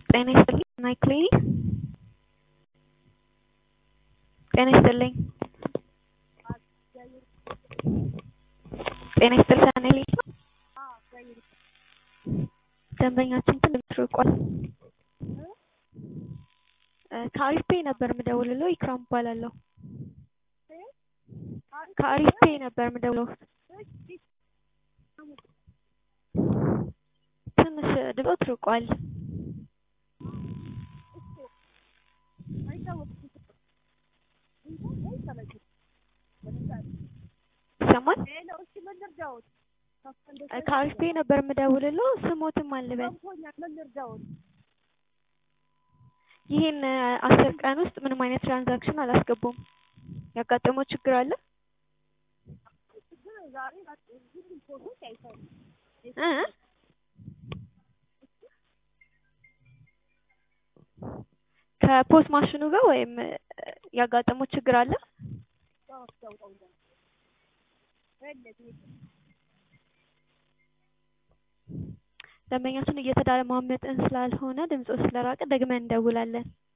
ጤና ይስጥልኝ ናይ ክሊኒክ ጤና ይስጥልኝ ጤና ይስጥልኝ ቻናሌ ነው ደንበኛችን ትንሽ ርቋል ከአሪፍ ፔይ ነበር የምደውልለው ኢክራም እባላለሁ ከአሪፍ ፔይ ነበር የምደውለው ትንሽ ድምፆት ርቋል ይሰማል ከአሪፍ ፔይ ነበር የምደውልለው ስሞትም አልበል ይህን አስር ቀን ውስጥ ምንም አይነት ትራንዛክሽን አላስገቡም ያጋጠመው ችግር አለ እ ከፖስ ማሽኑ ጋር ወይም ያጋጠመው ችግር አለ ደንበኛችን እየተደማመጥን ስላልሆነ ድምፅዎ ስለራቀ ደግመን እንደውላለን